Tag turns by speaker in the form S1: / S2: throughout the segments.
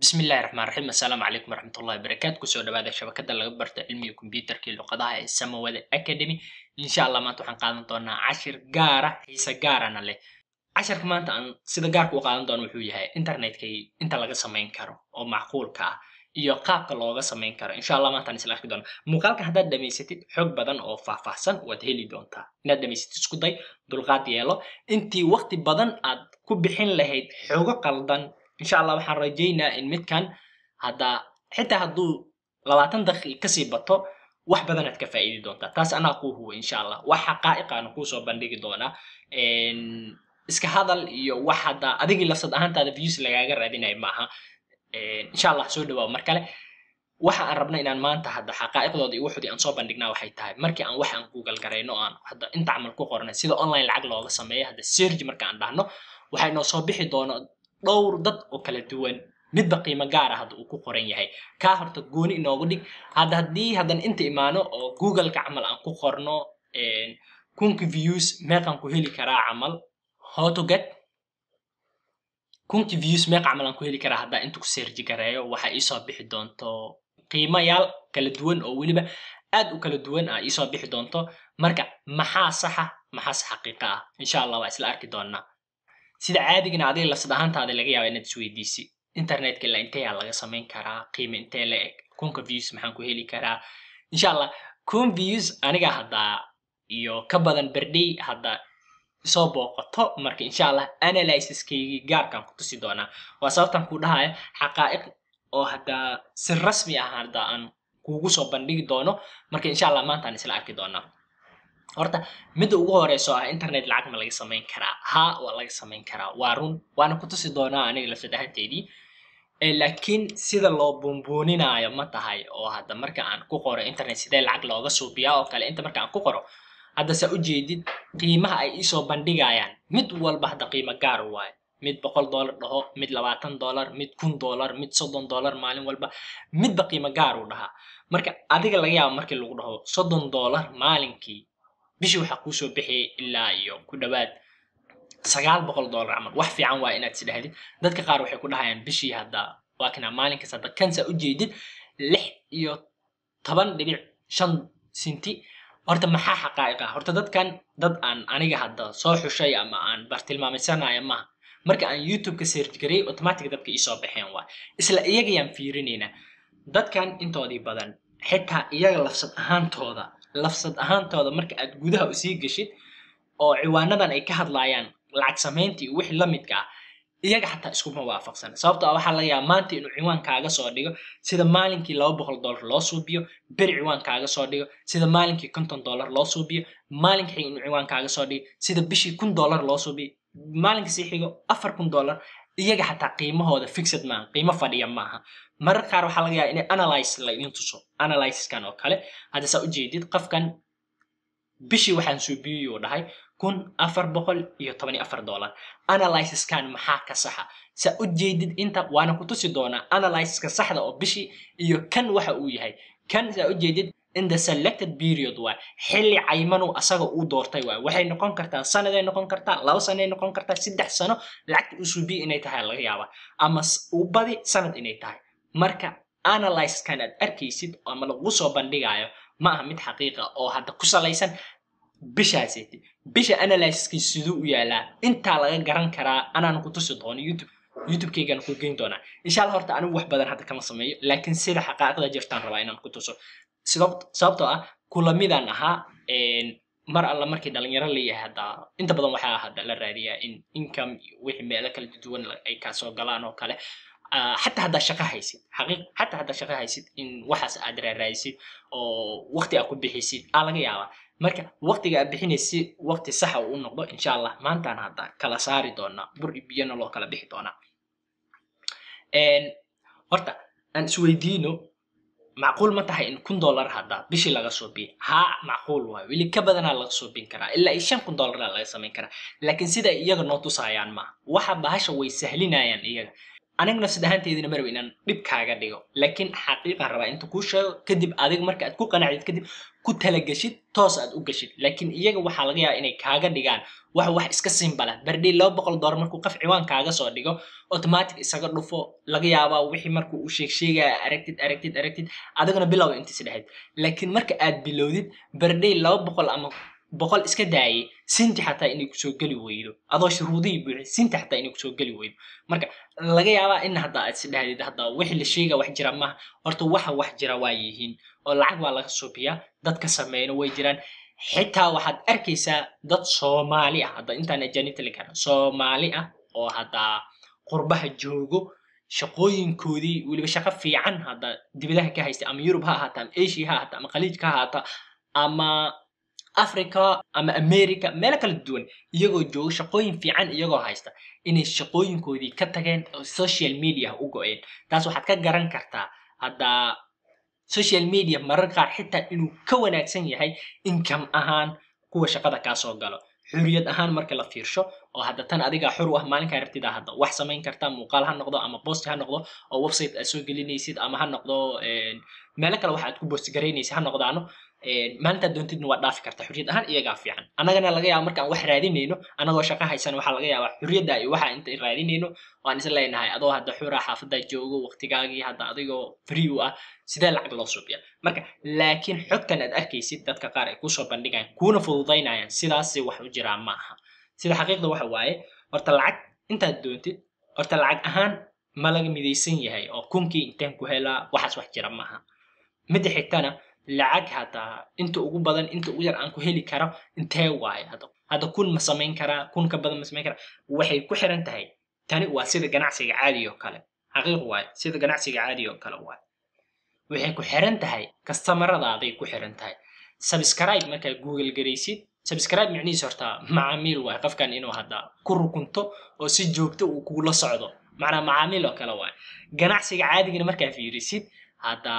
S1: bismillahi raxmaan raxiim assalaamu calaykum waraxmatullahi wabarakaatu kusoo dhawaada shabakada laga barto cilmiga kombyuutarka iyo luqadaha ee samawada academy insha allah maanta waxaan qaadan doonaa cashir gaara xiise gaarana leh cashirka maanta aan sida gaarka u qaadan doono wuxuu yahay internetka inta laga samayn karo oo macquulka ah iyo qaabka looga samayn karo insha allah maantaan isla arki doona muuqaalka haddaad dhamaysatid xog badan oo faahfaahsan waad heli doontaa inaad dhamaysatid isku day dulqaad yeelo intii waqti badan aad ku bixin lahayd xogo qaldan insha allah waxaan rajaynaa in midkan haddaa xitaa hadduu labaatan daqiiq kasii bato wax badanaad ka faa'iidi doontaa taas anaa kuu huwa insha allah wax xaqaa'iqaana kuusoo bandhigi doonaa iska hadal iyo wax haddaa adigii lafsad ahaantaada views lagaaga raadinayo maaha insha allah soo dhawaa mar kale waxa aan rabna inaan maanta hadda xaqaa'iqdooda iyo waxoodii aan soo bandhignaa waxay tahay markii aan wax aan google garayno aan hadda inta camal ku qornay sida online lacag looga sameeyo hadda serge marka aan dhahno waxay noo soo bixi doono dhowr dad oo kala duwan midba qiimo gaara hadda uu ku qoran yahay kaa horta gooni inoogu dhig hadda haddii haddan inta imaano oo googleka camal aan ku qorno kunki views meeqaan ku heli karaa camal how to get kunki views meeqa camal aan ku heli karaa haddaa inta ku seerji gareeyo waxaa iisoo bixi doonto qiimayaal kala duwan oo weliba aad u kala duwan ah iisoo bixi doonto marka maxaa saxa maxaase xaqiiqa ah insha allah waa isla arki doonaa sida caadigana adiga lafsad ahaantaada laga yaaba inaad isweydiisi internetka ilaa inteeyaa laga samayn karaa qiima intee la eg kunka views maxaan ku heli karaa insha allah kun views aniga haddaa iyo ka badan berdhey hadda soo booqato marka insha allah analysiskaygii gaarkaan ku tusi doonaa waa sababtaan ku dhahaya xaqaa'iq oo haddaa si rasmi ah hadda aan kuugu soo bandhigi doono marka insha allah maantaan isla arki doonaa horta midda ugu horeyso ah internet lacag ma laga samayn karaa haa waa laga samayn karaa waa run waana ku tusi doonaa aniga lafsad ahaanteedii laakiin sida loo buunbuuninaayo ma tahay oo hadda marka aan ku qoro internet sidee lacag looga suubiyaa oo kale inta marka aan ku qoro hadda saa ujeedid qiimaha ay iisoo bandhigayaan mid walba hadda qiimo gaar waayo mid boqol dollar dhaho mid labaatan dollar mid kun dollar mid soddon dollar maalin walba midba qiimo gaar uu dhahaa marka adiga laga yaaba markii lagu dhaho soddon dollar maalinkii bishii waxaa kuusoo bixiyay ilaa iyo ku dhawaad sagaal boqol dollar camal wax fiican waa inaad isdhahdid dadka qaar waxay ku dhahayaan bishii hadda waa kana maalinkaas hadda kansa ujeedid lix iyo toban dhibic shan sinti horta maxaa xaqaa'iqa horta dadkan dad aan aniga hadda soo xushay ama aan bartilmaamaysanayo maaha marka aan youtube-ka search gareyay automatic dadka iisoo baxeen waa isla iyagayaan fiirinaynaa dadkan intoodii badan xitaa iyaga lafsad ahaantooda lafsad ahaantooda marka aad gudaha usii geshid oo ciwaanadan ay ka hadlaayaan lacag samayntii wixii la midka ah iyaga xataa iskuma waafaqsan sababto ah waxaa laga yaaba maanta inuu ciwaan kaaga soo dhigo sida maalinkii laba boqol dollar loo suubiyo beri ciwaan kaaga soo dhigo sida maalinkii konton dollar loo suubiyo maalinka xiga inuu ciwaan kaaga soo dhigo sida bishii kun dollar loo suubiyo maalinka sii xigo afar kun dollar iyaga xataa qiimahooda fixed maaha qiimo fadhiya maaha marar qaar waxaa laga yaaba inay analyze la idin tuso analysiskan oo kale hadda saa ujeedid qofkan bishii waxaan suubiyeyuu dhahay kun afar boqol iyo toban iyo afar dollar analysiskan maxaa ka saxa saa ujeedid inta waana ku tusi doonaa analysiska saxda oo bishii iyo kan waxa uu yahay kan saa ujeedid in the selected period waay xilli caymanu asaga uu doortay waay waxay noqon kartaa sanaday noqon kartaa laba sanay noqon kartaa saddex sano lacagta uu suubiye inay tahay laga yaaba ama uu badi sanad inay tahay marka analysiskan aad arkaysid ama lagu soo bandhigayo ma aha mid xaqiiqa oo hadda ku salaysan bishaaseti bisha analysiskii siduu u yaalaa intaa laga garan karaa anaan ku tusi doono youtube youtube-keygana ku geyn doonaa insha allah horta anigu wax badan hadda kama sameeyo laakiin sida xaqaa'iqda jirtaan rabaa inaan ku tuso sababtoo ah kulamidaan ahaa mar alla markii dhalinyaro leeyahay hadda inta badan waxaa hadda la raadiyaa in income wixii meelo kala duwan ay kasoo galaan oo kale xataa haddaa shaqo haysid xaqiiq xataa haddaa shaqo haysid in waxaas aad raaraadisid oo waqti aad ku bixisid aa laga yaabaa marka waqtiga aad bixinaysid waqti saxa uu noqdo insha allah maantaan hadda kala saari doonaa bur iyo biyana loo kala bixi doonaa horta aan isweydiino macquul ma tahay in kun dollar hadda bishii laga suubiyo haa macquul waayo weli ka badanaa laga suubin karaa ilaa iyo shan kun dollara laga samayn karaa laakiin sida iyaga noo tusaayaan maaha waxa bahasha way sahlinayaan iyaga aniga nafsad ahaanteedina maraba inaan dhib kaaga dhigo laakiin xaqiiqan rabaa inta kuu sheego kadib adiga marka aad ku qanacdid kadib ku talagashid toos aad u gashid laakiin iyaga waxaa laga yaabaa inay kaaga dhigaan wax wax iska simbala berdhey laba boqol dollar markuu qaf ciwaan kaaga soo dhigo automatic isaga dhufo laga yaabaa wixii markuu uu sheeg sheegaya aragtid aragtid aragtid adiguna bilowga intiis dhexeyd laakiin marka aad bilowdid berdhey laba boqol ama boqol iska daayay sinti xataa inay kusoo geli weydo adoo shuruudihii buuxi sinti xataa inay kusoo geli weydo marka laga yaabaa in hadda aad is dhahdid hadda wixii la sheega wax jira maaha horta waxa wax jira waa yihiin oo lacag waa laga suubiyaa dadka sameeyna way jiraan xitaa waxaad arkaysaa dad soomaali ah hadda intaan ajaanibta la garan soomaali ah oo hadda qurbaha joogo shaqooyinkoodii weliba shaqo fiican hadda dibadaha ka haysta ama yurub ha ahaata ama asia ha ahaata ama khaliijka ha ahaata ama africa ama america meelo kala duwan iyagoo jooga shaqooyin fiican iyagoo haysta inay shaqooyinkoodii ka tageen oo social media u go-een taas waxaad ka garan kartaa hadda social media marar qaar xitaa inuu ka wanaagsan yahay income ahaan kuwa shaqada kaa soo galo xuriyad ahaan marka la fiirsho oo hadda tan adigaa xur u ah maalinkaa rabtida hadda wax samayn kartaa muuqaal ha noqdo ama post ha noqdo oo website aad soo gelinaysid ama ha noqdo meelo kale waxa aad ku post garaynaysid ha noqdaano maalintaad doontidna waa dhaafi karta xuriyad ahaan iyagaa fiican annagana laga yaaba markaan wax raadinayno annagoo shaqo haysan waxaa laga yaabaa xuriyadda iyo waxa inta raadinayno waan is leenahay adoo hadda xuraa xaafaddaa joogo waqtigaagii hadda adigoo free u ah sidee lacag loo suubiya marka laakiin xogtan aad arkaysid dadka qaar ay kusoo bandhigayaan kuuna fududaynayaan sidaasi wax u jiraa ma aha sida xaqiiqda waxa waaye horta lacag intaad doontid horta lacag ahaan ma laga midaysan yahay oo kunkii inteen ku helaa waxaas wax jira maaha midda xigtana lacag hadda inta ugu badan inta ugu yar aan ku heli karo intee waaye hadda hadda kun ma samayn karaa kun ka badan ma samayn karaa waxay ku xiran tahay tani waa sida ganacsiga caadiga oo kale xaqiiq waaye sida ganacsiga caadiga oo kale waaye waxay ku xiran tahay kastamaradaday ku xiran tahay subscribe markaa google garaysid subscribe micnihiis horta macaamiil waaye qofkan inuu hadda ku rukunto oo si joogto uu kugula socdo macnaa macaamiil oo kale waaye ganacsiga caadigana markaa fiirisid hadda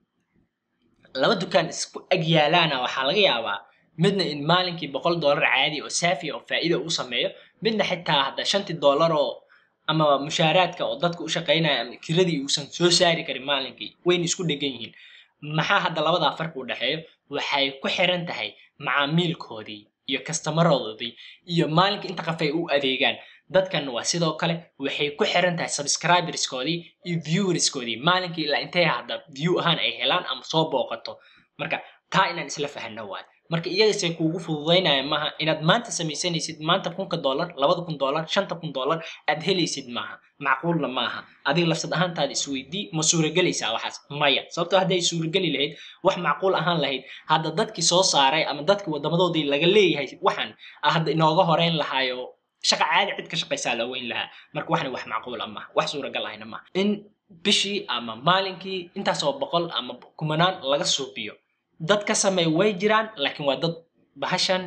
S1: laba dukaan isku ag yaalaana waxaa laga yaabaa midna in maalinkii boqol dollar caadi oo saafiya oo faa'iida u sameeyo midna xitaa hadda shantii dollar oo ama mushaaraadka oo dadka u shaqaynaya ama kiradii uusan soo saari karin maalinkii wayna isku dhegan yihiin maxaa hadda labadaa farqi u dhexeeyo waxay ku xiran tahay macaamiilkoodii iyo kastamarodoodii iyo maalinka inta qof ay u adeegaan dadkan waa sidoo kale waxay ku xiran tahay subscriberskoodii iyo viewerskoodii maalinkii ilaa intay hadda view ahaan ay helaan ama soo booqato marka taa inaan isla fahanno waay marka iyagasay kuugu fududaynaya maaha inaad maanta samaysanaysid maanta kunka dollar labada kun dollar shanta kun dollar aad helaysid maaha macquulna maaha adiga lafsad ahaantaada isweydii ma suuragelaysaa waxaas maya sababtoo hadday suurageli lahayd wax macquul ahaan lahayd hadda dadkii soo saaray ama dadkii wadamadoodii laga leeyahay waxaan hadda inooga horeyn lahaayo shaqa caadi cid ka shaqaysaa la weyn lahaa marka waxna wax macquula maaha wax suuragal ahayna maaha in bishii ama maalinkii intaasoo boqol ama kumanaan laga suubiyo dad ka sameey way jiraan laakiin waa dad bahashan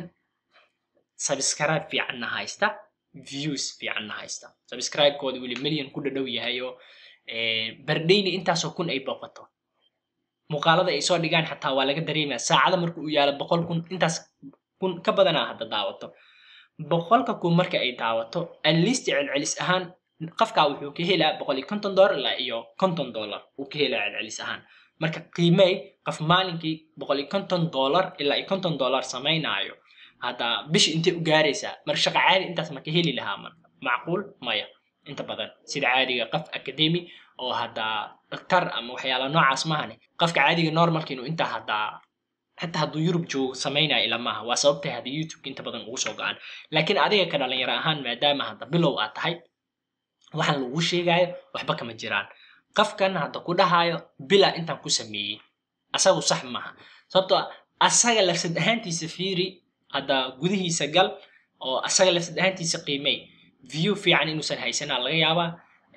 S1: subscribe fiicanna haysta views fiicanna haysta subscribe-kooda weli million ku dhadhow yahay oo bardhayni intaasoo kun ay booqato muuqaalada ay soo dhigaan xataa waa laga dareemaya saacada marka uu yaalo boqol kun intaas kun ka badanaa hadda daawato boqolka kun marka ay daawato at least celcelis ahaan qofkaa wuxuu ka helaa boqol iyo konton dollar ilaa iyo konton dollar uu ka helaa celcelis ahaan marka qiimey qof maalinkii boqol iyo konton dollar ilaa iyo konton dollar samaynaayo hadda bishi intay u gaaraysaa marka shaqa caadi intaas ma ka heli lahaa marka macquul maya inta badan sida caadiga qof academy oo hadda daktar ama waxyaala noocaas mahane qofka caadiga normalka inuu intaa haddaa xataa hadduu yurub joogo samaynaya ila maaha waa sababtay hadda youtube inta badan ugu soo go-aan laakiin adiga ka dhalinyaro ahaan maadaama hadda bilow aad tahay waxaan lagu sheegayo waxba kama jiraan qofkan hadda ku dhahayo bila intaan ku sameeyey asagu sax maaha sababtoo asaga lafsad ahaantiisa fiiri hadda gudihiisa gal oo asaga lafsad ahaantiisa qiimey view fiican inuusan haysanaa laga yaabaa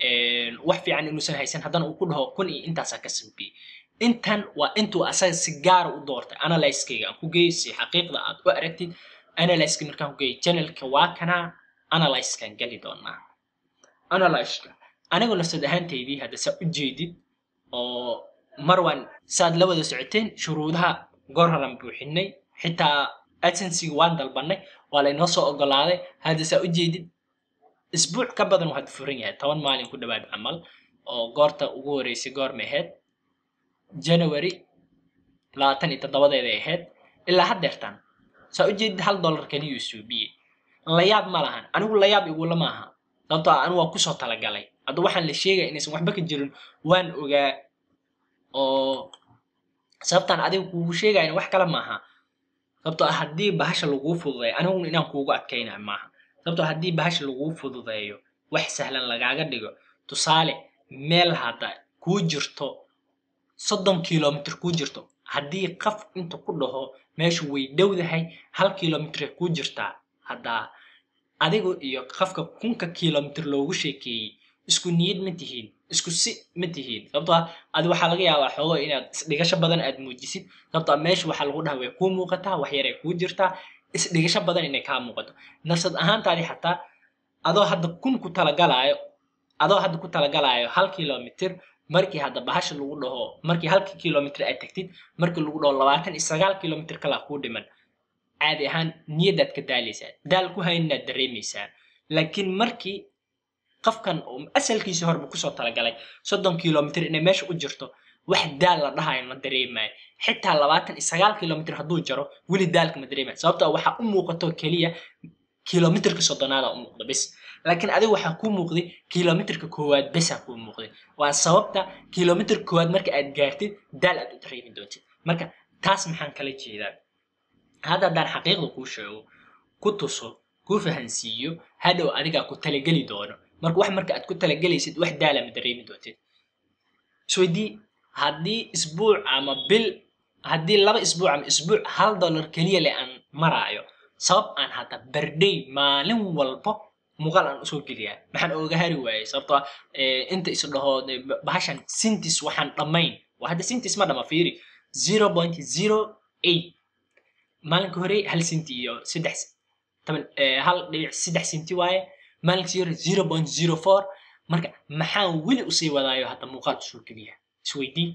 S1: wax fiican inuusan haysan haddana uu ku dhaho kun iyo intaasaa ka sameeyey intan waa intuu asaga si gaara u doortay analyskayga aan ku geeyay si xaqiiqda aad u aragtid analyska markaan ku geeyay channelka waa kanaa analyskan geli doonaa analyska anigoo nafsad ahaantaydii hadda saa u jeedid oo marwan saad la wada socoteen shuruudaha goor horan buuxinay xitaa adsensiga waan dalbanay waa laynoo soo ogolaaday hadda saa u jeedid isbuuc ka badan waa furan yahay toban maalin ku dhawaad camal oo goorta ugu horeysay goorma ahayd january labaatan iyo toddobadeeday ahayd ilaa haddeertan saa ujeedid hal dollar keliyuu suubiyey layaab ma lahan anigu layaab igula maaha sababtoo ah anigu waa kusoo talagalay hadda waxaan la sheegaya inaysan waxba ka jirin waan ogaa oo sababtaan adiga kuugu sheegayna wax kale maaha sababtoo ah haddii bahasha laguu fududeeyo aniguna inaan kuugu adkaynayo maaha sababtoo haddii bahasha laguu fududeeyo wax sahlan lagaaga dhigo tusaale meel hadda kuu jirto soddon kilomitr kuu jirto haddii qaf inta ku dhaho meeshu way dhowdahay hal kilomitray kuu jirtaa haddaa adigu iyo qafka kunka kilomitr loogu sheekeeyey isku niyad ma tihiin isku si ma tihiin sababtoo ah adi waxaa laga yaabaa xoogo inaad isdhigasho badan aad muujisid sababtoo ah meesha waxaa lagu dhaha way kuu muuqataa wax yaray kuu jirtaa isdhigasho badan inay kaa muuqato nafsad ahaantaadi xataa adoo hadda kun ku talagalaayo adoo hadda ku talagalaayo hal kilomitr markii hadda bahasha lagu dhaho markii halka kilomitr aad tagtid markii lagu dhaho labaatan iyo sagaal kilomitr kalaa kuu dhiman caadi ahaan niyadaad ka daalaysaa daal ku haynaad dareemaysaa laakiin markii qofkan oo asalkiisii horeba kusoo talagalay soddon kilomitr inay meesha u jirto wax daal la dhahayo ma dareemayo xitaa labaatan iyo sagaal kilomitr hadduu jaro weli daalka ma dareemayo sababtoo waxaa u muuqato keliya kilomitrka soddonaada u muuqda bis laakiin adiga waxaa kuu muuqday kilomitrka koowaad besaa kuu muuqday waa sababta kilomitrka koowaad marka aad gaartid daal aad u dareemi doontid marka taas maxaan kala jeedaa hadda haddaan xaqiiqda kuu sheego ku tuso kuu fahansiiyo hadhow adigaa ku talageli doono marka wax marka aad ku talagelaysid wax daala ma dareemi doontid isweydii haddii isbuuc ama bil haddii laba isbuuc ama isbuuc hal dollar keliya le aan maraayo sabab aan hadda berdhay maalin walbo muuqaal aan usoo geliyaa maxaan ooga hari waayey sababtoo inta is dhaho bahashan sintis waxaan dhammayn waa hadda sintis ma dhama fiiri zero point zero eight maalinka hore hal sinti iyo saddex toban hal dhibic saddex sinti waaye maalinka sii hore zero point zero four marka maxaan weli usii wadaayo hadda muuqaal usoo geliya isweydii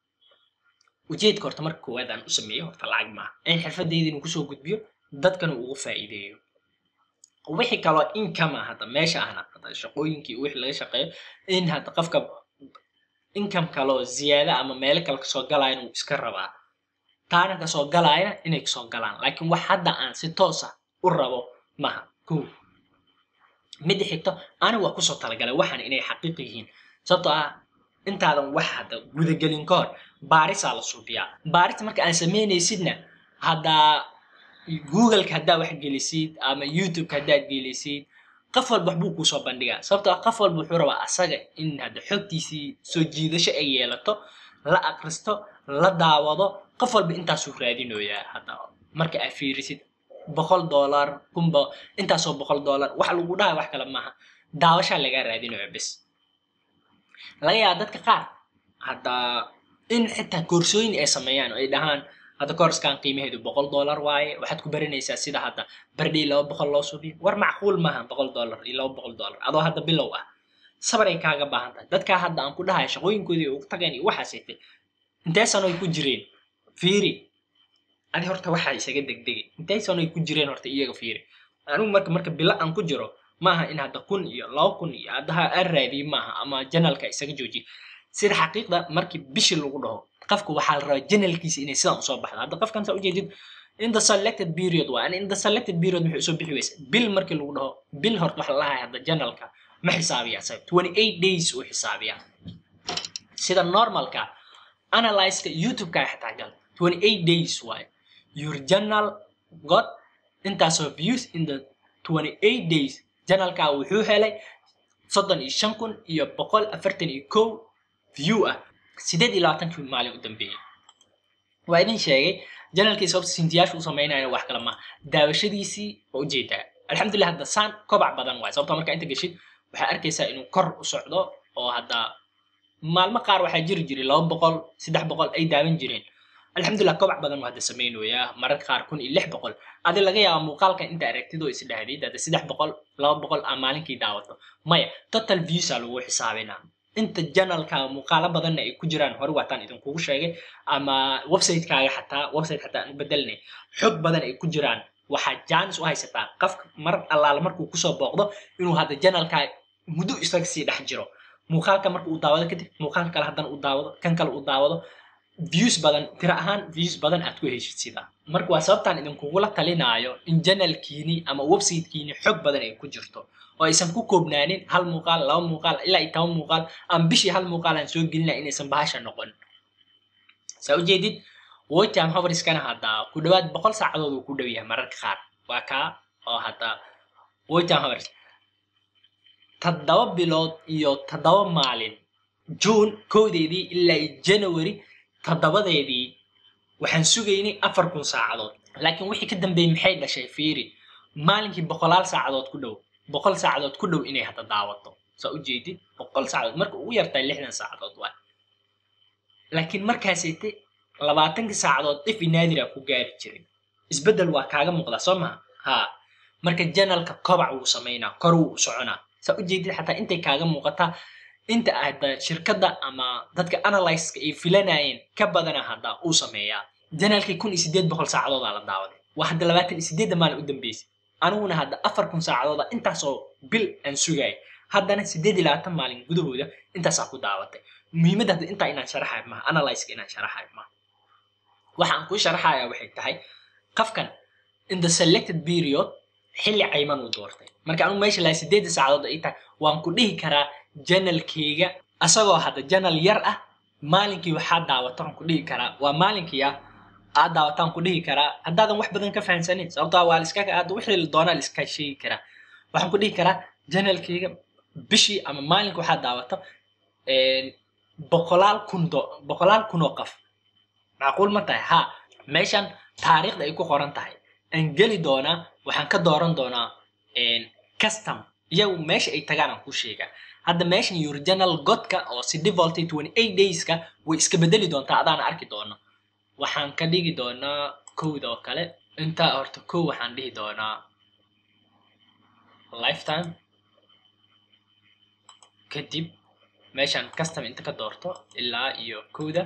S1: ujeedka horta marka koowaad aan u sameeyo horta lacag maaha in xirfadayda inuu kusoo gudbiyo dadkana ugu faa'iideeyo wixii kaloo income ah hadda meesha ahna hadda shaqooyinkii wixii laga shaqeeyo in hadda qofka income kaloo ziyaada ama meelo kale kasoo galaayana wuu iska rabaa taana kasoo galaayana inay kasoo galaan laakiin wax hadda aan si toos ah u rabo maha kow midda xigto aniga waa kusoo talagalay waxaan inay xaqiiq yihiin sababtoo ah intaadan wax hadda gudagelin ka hor baarisaa la suubiyaa baarista marka aan samaynaysidna haddaa googleka haddaa wax gelisid ama youtubeka haddaad gelisid qof walba waxbuu kuusoo bandhigaa sababtoo ah qof walba wuxuu rabaa asaga in hadda xogtiisii soo jiidasho ay yeelato la akristo la daawado qof walba intaasuu raadinoyaa hadda marka aad fiirisid boqol dollar kunba intaasoo boqol dollar wax lagu dhahay wax kale maaha daawashaa lagaa raadinaya bes laga yaaba dadka qaar hadda in xitaa koorsooyin ay sameeyaan oo ay dhahaan hadda koorskan qiimaheedu boqol dollar waaye waxaad ku baranaysaa sida hadda bardhay laba boqol loo subiyo war macquul maaha boqol dollar iyo laba boqol dollar adoo hadda bilow ah sabaray kaaga baahan tahay dadkaa hadda aan ku dhahay shaqooyinkoodii ugu tageen iyo waxaasaytay intee sano ay ku jireen fiiri adi horta waxaa isaga degdegay intee sano ay ku jireen horta iyaga fiiri anigu marka marka bilo aan ku jiro maaha in hadda kun iyo laba kun iyo haddaha aan raadiyo maaha ama janalka isaga joojiyo sida xaqiiqda markii bishi lagu dhaho qofka waxaa la rabaa janalkiisa inay sidan usoo baxdo hadda qofkan saa ujeedid in the selected period waa in the selected period maxay usoo bixi weysa bil markii lagu dhaho bil horta waxa la lahay hadda janalka ma xisaabiya isaga twenty eight days uu xisaabiya sida normalka analyzeka youtube-ka xitaa gal twenty eight days waaye your journal got intaasoo views in the twenty eight days janalka wuxuu helay soddon iyo shan kun iyo boqol afartan iyo kow view ah sideed iyo labaatankii maalin u dambeeyey waa idin sheegay janalkii sababta sintiyaasha u sameynaya wax kale ma daawashadiisii waa ujeedaa alxamdulillah hadda saan kobac badan waay sababta markaa inta geshid waxaa arkaysaa inuu kor u socdo oo hadda maalmo qaar waxaa jiri jiray laba boqol saddex boqol ay daawan jireen alxamdulillah kobac badan waa hadda samaynayaa mararka qaar kun iyo lix boqol adi laga yaaba muuqaalkan inta aragtid oo isdhahdid hadda saddex boqol laba boqol aa maalinkii daawato maya total viewsa lagu xisaabinaa inta janalka muuqaalo badanna ay ku jiraan hore waataan idinkugu sheegay ama websitekaga xataa website xataa aan u bedelnay xog badan ay ku jiraan waxaa jaanis u haysataa qofka mar allaala markuu kusoo booqdo inuu hadda janalkaa muddo isaga sii dhex jiro muuqaalka marka uu daawado kadib muuqaalka kale haddana uu daawado kan kale uu daawado views badan tira ahaan views badan aad ku heshid sidaa marka waa sababtaan idinkugula talinaayo in janalkiini ama websitekiini xog badan ay ku jirto oo aysan ku koobnaanin hal muuqaal laba muuqaal ilaa iyo toban muuqaal ama bishii hal muuqaal aan soo gelina inaysan bahasha noqon saa ujeedid watime hoveriskana hadda ku dhawaad boqol saacadood uu ku dhow yahay mararka qaar waa kaa oo hadda watime hovers toddoba bilood iyo toddoba maalin june kowdeedii ilaa january toddobadeedii waxaan sugaynay afar kun saacadood laakiin wixii ka dambeeyey maxay dhashay fiiri maalinkii boqolaal saacadood ku dhow boqol saacadood ku dhow inay hadda daawato saa ujeedid boqol saacadood marka ugu yartahay lixdan saacadood waay laakiin markaasayte labaatankii saacadood ifi naadira ku gaari jiray isbeddel waa kaaga muuqdaa soo maha haa marka janalka kobac wuu samaynaa kor wuu u soconaa saa ujeedid xataa intay kaaga muuqataa inta hadda shirkadda ama dadka analyska ay filanayeen ka badana hadda uu sameeyaa janalkii kun iyo sideed boqol saacadoodaa la daawaday waa hadda labaatan iyo sideedda maalin u dambeysay aniguna hadda afar kun saacadooda intaasoo bil aan sugaya haddana sideed iyo labaatan maalin gudahooda intaasaa ku daawatay muhiimadda hadda intaa inaan sharaxayo maha analyska inaan sharaxayo maha waxaan kuu sharaxaya waxay tahay qofkan in the selected period xilli cayman uu doortay marka anugu meesha laha sideedda saacadood ay tahay waan ku dhihi karaa janalkeyga asagoo hadda janal yar ah maalinkii waxaa daawataan ku dhihi karaa waa maalinkii ah aad daawataan ku dhihi karaa haddaadan wax badan ka fahansanin sababtaa waa liska aad wixii doonaa liska sheegi karaa waxaan ku dhihi karaa janalkeyga bishii ama maalinka waxaa daawato boqolaal kun do boqolaal kun oo qof macquul ma tahay haa meeshan taariikhda ay ku qoran tahay aan geli doonaa waxaan ka dooran doonaa custom iyagu meesha ay tagaan aan ku sheegaa hadda meeshan original godka oo si defaulty twenty eight dayska way iska bedeli doontaa adaana arki doono waxaan ka dhigi doonaa kowda oo kale intaa horta kow waxaan dhihi doonaa lifetime kadib meeshaan custom inta ka doorto ilaa iyo kowda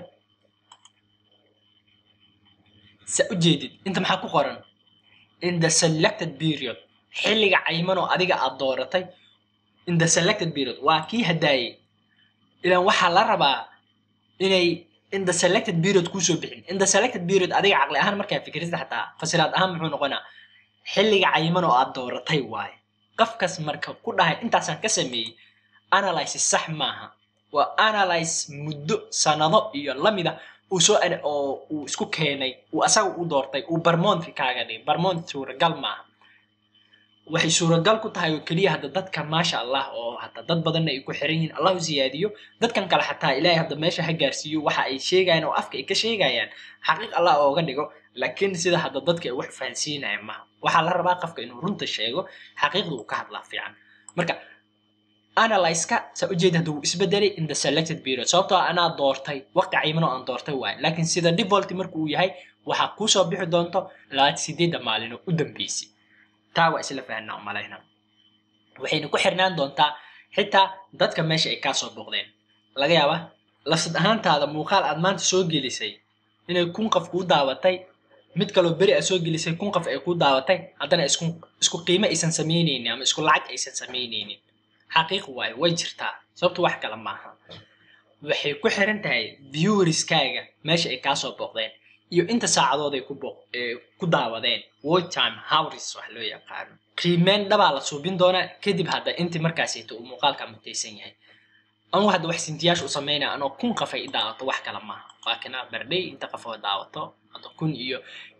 S1: sa u jeedid inta maxaa ku qoran in the selected period xilliga cayman oo adiga aad dooratay in the selected period waa kii hadaayey ilaan waxaa la rabaa inay in the selected period kuusoo bixin in the selected period adiga caqli ahaan markaa fikirista xataa fasiraad ahaan muxuu noqonaa xilliga cayman oo aad dooratay waaye qofkas marka ku dhahay intaasaan ka sameeyey analysis sax maaha waa analyze muddo sanado iyo lamida uu soo oo uu isku keenay uu asaga u doortay uu barmonti kaaga dhigay barmonti suuragal maaha waxay suuragal ku tahay oo keliya hadda dadka maasha allah oo hadda dad badanna ay ku xiran yihiin allahu siyaadiyo dadkan kale xataa ilaahay hadda meesha ha gaarsiiyo waxa ay sheegayaan oo afka ay ka sheegayaan xaqiiq allah ooga dhigo laakiin sida hadda dadka ay wax fahansiinayaan maha waxaa la rabaa qofka inuu runta sheego xaqiiqda uu ka hadlaa fiican marka analyska saa ujeeda hadda wuu isbedelay in the selected period sababtoo anaa doortay waqti cayman oo aan doortay waayo laakiin sida default marka uu yahay waxaa kuusoo bixi doonto labaatan sideedda maalin oo u dambeysay taa waa isla fahanaa umalayna waxayna ku xirnaan doontaa xitaa dadka meesha ay kaasoo booqdeen laga yaaba lafsad ahaantaada muuqaal aad maanta soo gelisay inay kun qof kuu daawatay mid kaloo beri aad soo gelisay kun qof ay kuu daawatay haddana isku isku qiimo aysan samaynaynin ama isku lacag aysan samaynaynin xaqiiq waayo way jirtaa sababto wax kale maaha waxay ku xiran tahay viewerskaaga meesha ay kaasoo booqdeen iyo inta saacadood ay ku booq ku daawadeen watch time hours wax loo yaqaano qiimeyn dhabaa la suubin doonaa kadib hadda intii markaasayto uu muuqaalka mutaysan yahay anu hadda wax sintiyaasha u sameynaya anoo kun qof ay i daawato wax kale maaha laakina berdhay inta qof oo daawato hadda kun iyo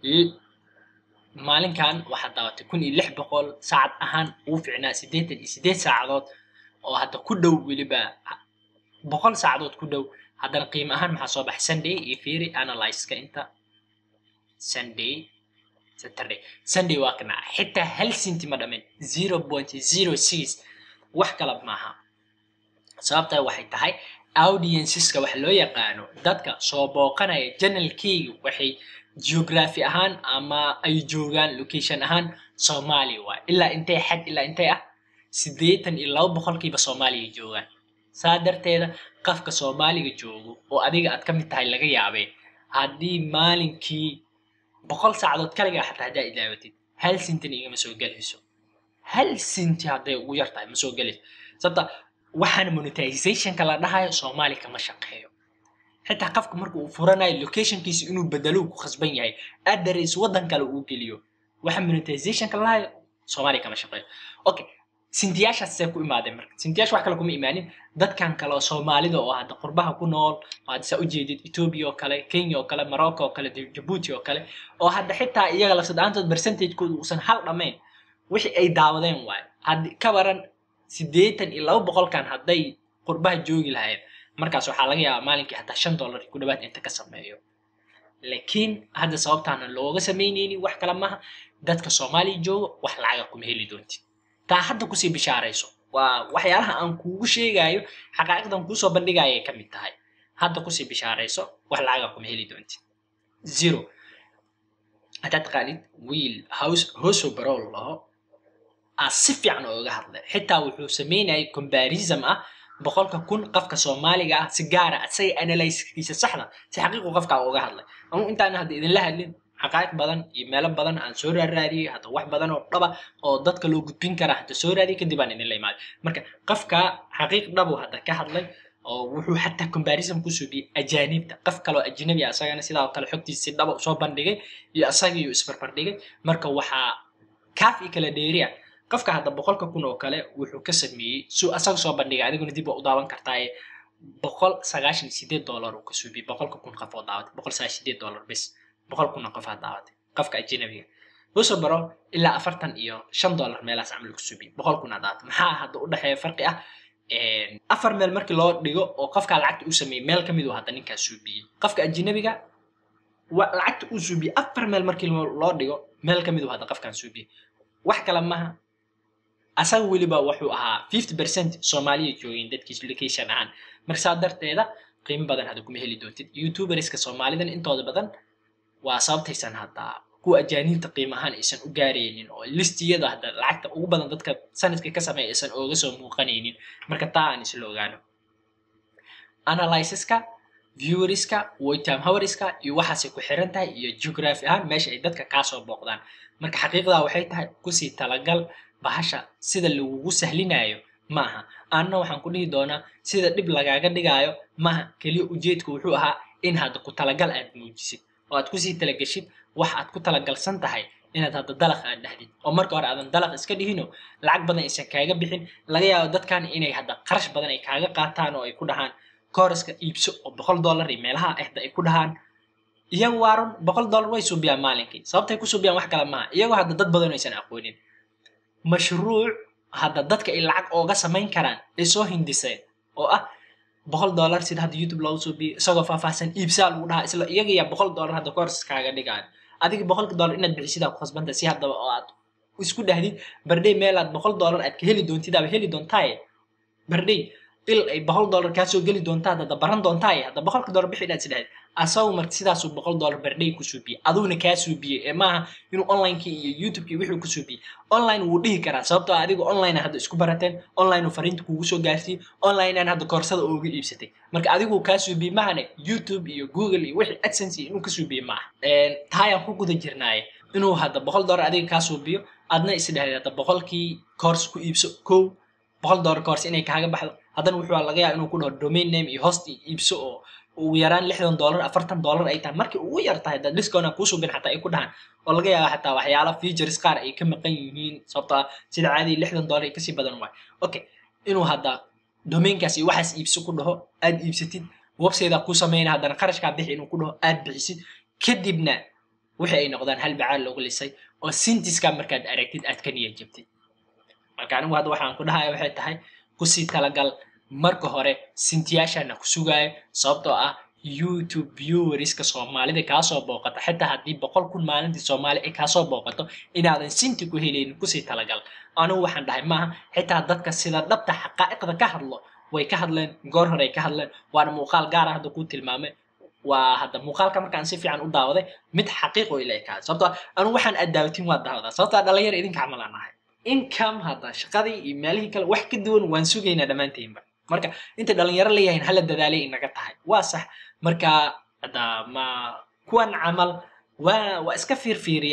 S1: maalinkan waxaad daawatay kun iyo lix boqol saacad ahaan ugu ficnaa siddeetan iyo siddeed saacadood oo hadda ku dhow weliba boqol saacadood ku dhow haddana qiimo ahaan maxaa soo baxay sunday iyo fiiri analyzeka inta sunday saturday sunday waa kana xitaa hal sinti ma dhamin zero point zero six wax kala maaha sababtaa waxay tahay audienceska waxa loo yaqaano dadka soo booqanaya janalkeyga waxay geography ahaan ama ay joogaan location ahaan soomaaliya waay ilaa intay xad ilaa intay ah siddeetan iyo laba boqolkiiba soomaaliya joogaan saa darteeda qofka soomaaliga joogo oo adiga aad ka mid tahay laga yaabee haddii maalinkii boqol saacadood kaligaa xataa haddaa idaawatid hal sintin igama soo gelayso hal sinti hadday ugu yar tahay ma soo gelayso sababta waxaana monetizationka la dhahayo soomaali kama shaqeeyo xitaa qofka marka uu furanayo locationkiisa inuu bedelo ku khasban yahay address waddan kale uu geliyo waxa monetizationka la dhahayo soomaali kama shaqeeyo okay sintiyaashaas see ku imaadeen marka sintiyaasha wax kale kuma imaanin dadkan kale oo soomaalida oo hadda qurbaha ku nool oo hadda saa ujeedid ethiopia oo kale kenya oo kale morocco oo kale jabuuti oo kale oo hadda xitaa iyaga lafsadaantood percentagekooda uusan hal dhammayn wixii ay daawadeen waayo haddi ka baran siddeetan iyo laba boqolkan hadday qurbaha joogi lahayd markaas waxaa laga yaabaa maalinkii hataa shan dollar ku dhawaad inta ka sameeyo laakiin hadda sababtaana looga samaynaynin wax kale maaha dadka soomaaliya jooga wax lacaga kuma heli doontid taa hadda kusii bishaarayso waa waxyaalaha aan kuugu sheegayo xaqaa'iqdan kuusoo bandhigaya ay ka mid tahay hadda kusii bishaarayso wax lacaga kuma heli doontid zero haddaad taqaanid wiil house hoso barol laho aa si fiican ooga hadlay xitaa wuxuu samaynayay combarism ah boqolka kun qofka soomaaliga ah si gaara asaga analyskiisa saxda si xaqiiqu qofka uga hadlay anu intaan hadda idinla hadlin xaqaa'iq badan iyo meelo badan aan soo raaraadiyey hadda wax badan oo dhaba oo dadka loo gudbin kara hadda soo raadiyey kadib aan idinla imaaday marka qofka xaqiiq dhabu hadda ka hadlay oo wuxuu xataa combarism ku suubiyey ajaanibta qof kaloo ajnabi ah asagana sidaa kale xogtiisa si dhaba soo bandhigay iyo asagii isbarbardhigay marka waxaa kaaf iyo kala dheeriya qofka hadda boqolka kun oo kale wuxuu ka sameeyey suu asaga soo bandhigay adiguna dib waa u daawan kartaaye boqol sagaashan iyo sideed dollar uu ka suubiyey boqolka kun qof oo daawatay boqol sagaashan sideed dollar bes boqol kunna qof aa daawatay qofka ajnabiga wuxuu baro ilaa afartan iyo shan dollar meelahaas camal ku suubiyey boqol kun aa daawatay maxaa hadda u dhexeeya farqi ah afar meel markii loo dhigo oo qofkaa lacagta uu sameeyey meel kamid uu hadda ninkaa suubiyey qofka ajnabiga lacagta uu suubiyey afar meel markii loo dhigo meel kamid uu hadda qofkaan suubiyey wax kale maha asaga weliba wuxuu ahaa fifty percent soomaaliya joogeen dadkiis location ahaan marka saa darteeda qiimo badan hadda kuma heli doontid youtuberska soomaalidan intooda badan waa sababtaysan hadda kuwa ajaaniibta qiimo ahaan aysan u gaaraynin oo listiyada hadda lacagta ugu badan dadka sanadka ka sameeya aysan ooga soo muuqanaynin marka taa aan isla ogaano analysiska viewerska waytime howerska iyo waxaasay ku xiran tahay iyo geography ahaan meesha ay dadka kaasoo booqdaan marka xaqiiqdaa waxay tahay kusii talagal bahasha sida lagugu sahlinayo maaha anna waxaan ku dhihi doonaa sida dhib lagaaga dhigaayo maaha keliya ujeedka wuxuu ahaa in hadda ku talagal aad muujisid oo aad kusii talagashid wax aad ku talagalsan tahay inaad hadda dalaq aad dhahdid oo marka hore aadan dalaq iska dhihino lacag badan aysan kaaga bixin laga yaabo dadkan inay hadda qarash badan ay kaaga qaataan oo ay ku dhahaan kooraska iibso oo boqol dollar iyo meelaha ahda ay ku dhahaan iyagu waarun boqol dollar way suubiyaan maalinkii sababtay ku suubiyaan wax kale maaha iyagoo hadda dad badan aysan aqoonin mashruuc hadda dadka ay lacag ooga samayn karaan ay soo hindiseen oo ah boqol dollar sida hadda youtube loogu suubiyo isagoo faahfaahsan iibsaa lagu dhahaa isla iyaga yaa boqol dollar hadda koors kaaga dhigaan adiga boqolka dollar inaad bixisidaa ku khasbanta si haddaba oo aad isku dhahdid bardhay meel aad boqol dollar aad ka heli doontid aaba heli doontaaye bardhay il ay boqol dollar kaa soo geli doontaa hadda baran doontaaye hadda boqolka dollar bixi inaad isdhahdid asagu marka sidaasuu boqol dollar bardhay ku suubiyey aduguna kaa suubiyey ee maaha inuu onlinekii iyo youtubekii wixii ku suubiyey online wuu dhihi karaa sababtoo adiga online hadda isku barateen online uu fariinta kugu soo gaarsiiyey online aan hadda koorsada ooga iibsatay marka adigu kaa suubiyey mahane youtube iyo google iyo wixii adsense iyo inuu ka suubiyey maaha taayaan ku guda jirnaaye inuu hadda boqol dollar adiga kaa suubiyo adna isdhahday hadda boqolkii course ku iibso kow boqol dollar course inay kaaga baxdo haddana wuxuu laga yaaba inuu ku dhaho domain name iyo host iibso oo ugu yaraan lixdan dollar afartan dollar ay tahay markii ugu yar tahay dad discount aan kuusoo bin xataa ay ku dhahaan oo laga yaaba xataa waxyaala features qaar ay ka maqan yihiin sababtoo ah sida caadiya lixdan dollar ay kasii badan waayo okay inuu hadda domainkaas iyo waxaas iibso ku dhaho aad iibsatid website ku sameyna haddana qarashkaa bixi inuu ku dhaho aad bixisid kadibna wixii ay noqdaan hal bacaal loogu lisay oo sintiska markaad aragtid aad ka niyad jabtid marka anigu hadda waxaan ku dhahaya waxay tahay kusii talagal marka hore sintiyaashana ku sugaayo sababtoo ah youtube viewerska soomaalida kaasoo booqata xitaa haddii boqol kun maalintii soomaali ay kaasoo booqato inaadan sinti ku helaynin kusii talagal anigu waxaan dhahay maaha xitaa dadka sida dhabta xaqaa'iqda ka hadlo way ka hadleen goor hore ay ka hadleen waana muuqaal gaara hadda kuu tilmaamay waa hadda muuqaalka markaan si fiican u daawaday mid xaqiiqo ila ekaada sababtoo anigu waxaan aad daawatin waa daawadaa sababtoo dhalinyar idinka camalaan ahay income hadda shaqadii iyo meelihii kale wax ka duwan waan sugaynaa dhammaantiinba marka inta dhalinyaro leeyahayn hala dadaalay inaga tahay waa sax marka hadda ma kuwan camal waa waa iska fiirfiiriyaa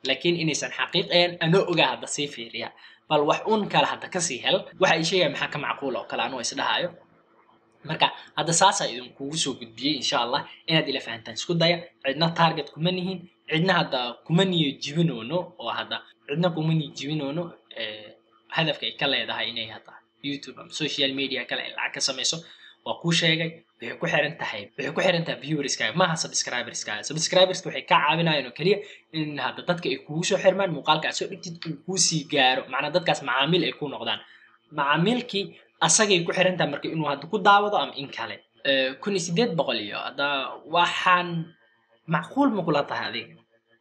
S1: laakiin inaysan xaqiiqayan anoo ogaa hadda sii fiiriya bal wax un kale hadda kasii hel waxa ay sheegaya maxaa ka macquula oo kale anoo isdhahayo marka hadda saasaa idinkugu soo gudbiyey insha allah inaad ila fahantaan isku daya cidna target kuma nihin cidna hadda kuma niyo jibinoono oo hadda cidna kuma niyo jibinoono hadafka ay ka leedahay inay hadda youtube ama social media kale ay lacag ka samayso waa kuu sheegay waxay ku xiran tahay waxay ku xiran tahay viewerskaaga maaha subscriberskaaga subscriberska waxay kaa caawinayaan oo keliya in hadda dadka ay kugu soo xirmaan muuqaalka aad soo dhigtid uu kuu sii gaaro macnaa dadkaas macaamiil ay ku noqdaan macaamiilkii asagay ku xiran tahay marka inuu hadda ku daawado ama in kale kun iyo sideed boqol iyo hadda waxaan macquul ma kula tahay adiga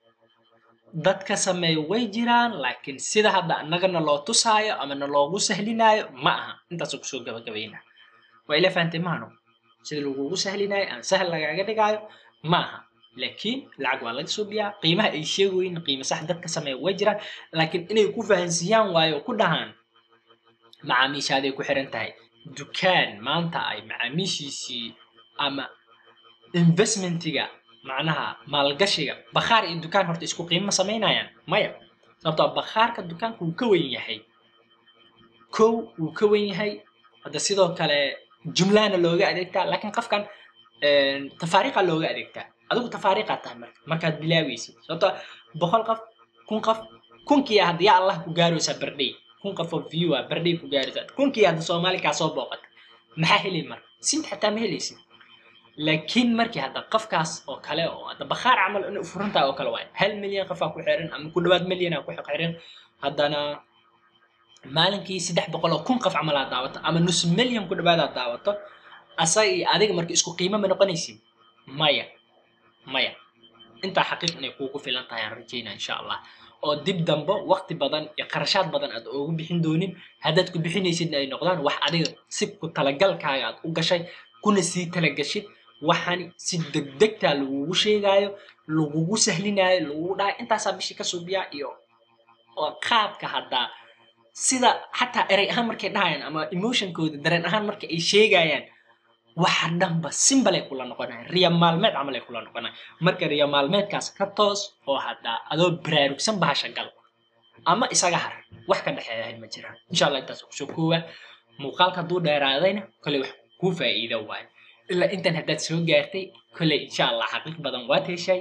S1: dadka sameeya way jiraan laakiin sida hadda annagana loo tusaayo ama na loogu sahlinaayo ma aha intaasoo kusoo gabagabayna waa ila fahantay maano sida lagugu sahlinaayo ama sahal lagaaga dhigaayo ma aha laakiin lacag waa laga suubiyaa qiimaha ay sheegoyin qiimo sax dadka sameeya way jiraan laakiin inay ku fahansiiyaan waayo ku dhahaan macaamiishaaday ku xiran tahay dukaan maanta ay macaamiishiisii ama investmentiga macnaha maalgashiga bakhaar iyo dukaan horta isku qiimo samaynayaan maya sababtoo bakhaarka dukaanka wuu ka wen yahay kow wuu ka wen yahay hadda sidoo kale jumlahana looga adeegtaa laakiin qofkan tafaariiqa looga adeegtaa adigu tafaariiqaa tahay marka markaad bilaaweysid sababtoo boqol qof kun qof kunkiia hadda yaa allah ku gaaraysaa bardhay kun qof oo view ah bardhay ku gaaraysaa kunkii hadda soomaali kaa soo booqata maxaa heli marka sint xataa ma helaysid laakiin markii hadda qofkaas oo kale oo hadda bakhaar camal inay ufurantahay oo kale waay hal milyan qofaa ku xiran ama ku dhawaad milyan aa ku xiran haddana maalinkii saddex boqol oo kun qof camal aad daawato ama nus milyan ku dhawaad aad daawato asaga iyo adiga marka isku qiimo ma noqonaysid maya maya intaa xaqiiq inay kuugu filan tahay aan rajeynaa insha allah oo dib dambe waqti badan iyo qarashaad badan aad oogu bixin doonin haddaad ku bixinaysidna ay noqdaan wax adiga si ku talagalkaaga aad u gashay kuna sii talagashid waxani si degdegtaa lagugu sheegaayo lagugu sahlinaayo lagugu dhahay intaasaa bishii ka suubiyaa iyo oo qaabka haddaa sida xataa erey ahaan markay dhahayaan ama emotionkooda dareen ahaan marka ay sheegayaan waxa dhanba simbal ay kula noqonayan riya maalmeed camal ay kula noqonayan marka riya maalmeedkaas ka toos oo haddaa adoo baraarugsan bahasha gal ama isaga har wax ka dhexeeyahay ma jiraan insha allah intaas kusoo koowa muuqaalka hadduu dheeraadayna kolley wax kuu faa'iido waayo ilaa intan haddaad soo gaartay kolley insha allah xaqiiq badan waad heshay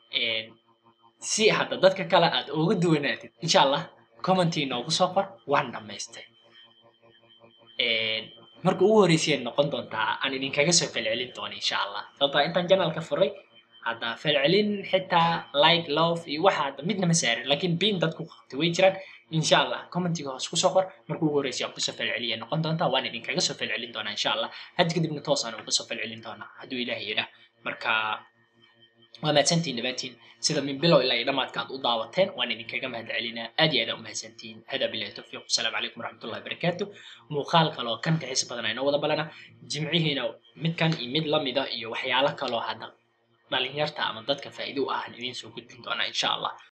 S1: si hadda dadka kale aad ooga duwanaatid insha allah commentii noogu soo qor waan dhammaystay marka ugu horreysay noqon doontaa aan idinkaga soo falcelin doono insha allah sababtoo intaan janalka furay hadda falcelin xitaa like love iyo waxa hadda midna ma saarin laakiin biin dadku qabtay way jiraan insha allah commentiga hoos kusoo qor marka ugu horreysay aan kusoo falceliya noqon doontaa waan idinkaga soo falcelin doonaa insha allah hadda kadibna toos aan uga soo falcelin doonaa hadduu ilaahay yidhaah marka waa mahadsantihin dhammaantiin sida min bilow ilaa iyo dhammaadka aad u daawateen waan idinkaga mahad celinaa aad iyo aad aa u mahadsantihin hada bilahi tawfiiq wasalaamu calaykum waraxmatullahi wabarakaatu muuqaal kaloo kan ka xiisa badan aynoo wada balana jimcihiina midkan iyo mid lamida iyo waxyaalo kaloo hadda dhalinyarta ama dadka faa'iido u ah aan idiin soo gudbin doonaa insha allah